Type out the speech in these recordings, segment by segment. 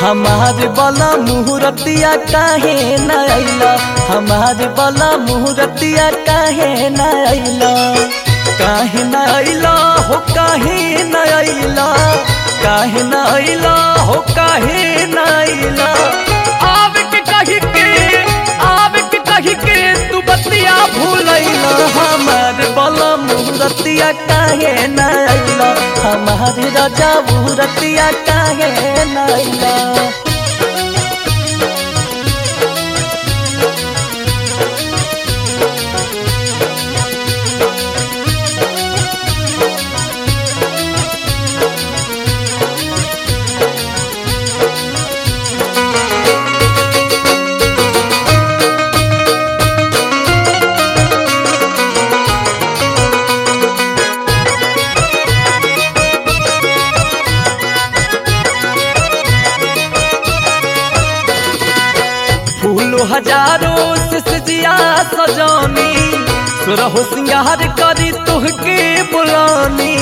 हमार बला मुहूर्तिया काहे न अइला हमार बला मुहूर्तिया काहे न अइला काहे न अइला हो काहे न अइला काहे न अइला हो काहे न अइला आवे के कहि के आवे के कहि के तू बतिया भूलैला हमार बला मुहूर्तिया काहे न अइला हमार राजा मुहूर्तिया काहे न अइला फूलो हजारों से सजिया सजानी सुरहो सिंगार करी तुहके बुलानी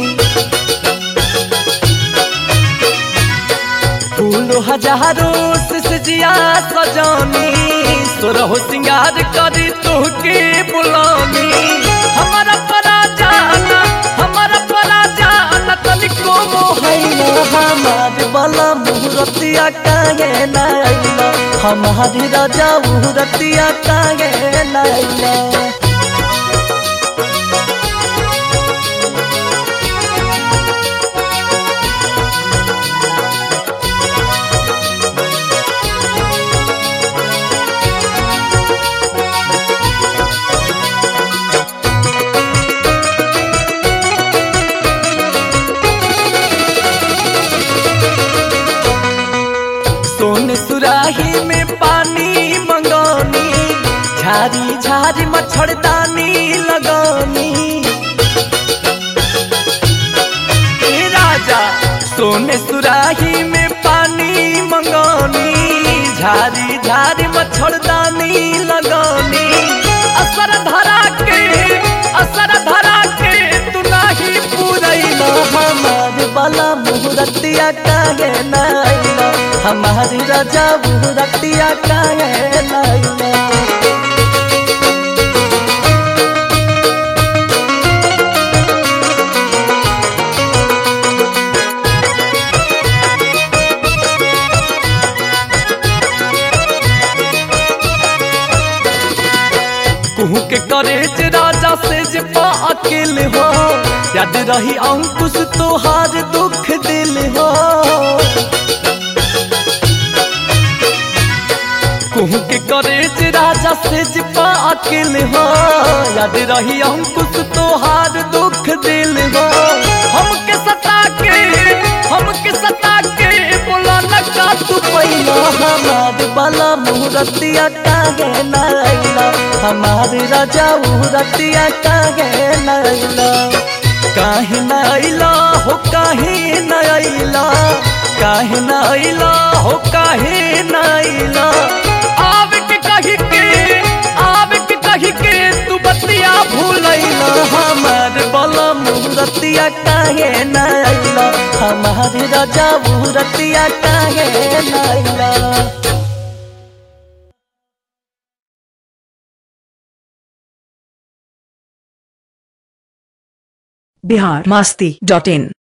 फूलो हजारों से सजिया सजानी सुरहो सिंगार करी तुहके बुलानी हमारा परा जाना हमारा परा जाना तनिको मोहैया हमार बला मुहूर्तिया काहे न अइला हमारी राजा मुहूर्तिया काहे न अइला सोन सुराही में पानी मंगानी झारी झारी मच्छरदानी लगानी ए राजा सोन सुराही में पानी मंगानी झारी झारी मच्छरदानी लगानी असर धरा के असर धरा के तू नाही पूरैला हमार बाला मुहूर्तिया काहे न अइला हमारी राजा मुहूर्तिया काहे न अइला कुहू के करेज राजा से जे पा अकेल हो याद रही अंकुश तोहार दुख दिल हो कुहू के करेज राजा से जे पा अकेल हो याद रही अंकुश तोहार दुख दिल हो हमके सता के हमके सता के बोला न का तू पहिला हमार बाला मुहूर्तिया काहे न अइला हमार राजा मुहूर्तिया काहे न अइला काहे न अइला हो काहे न अइला काहे न अइला हो काहे न अइला आवे के कहि के आवे के कहि के तू बतिया भूलैला हमार बाला मुहूर्तिया काहे न अइला हमार राजा मुहूर्तिया काहे न अइला बिहार मास्ती डॉट इन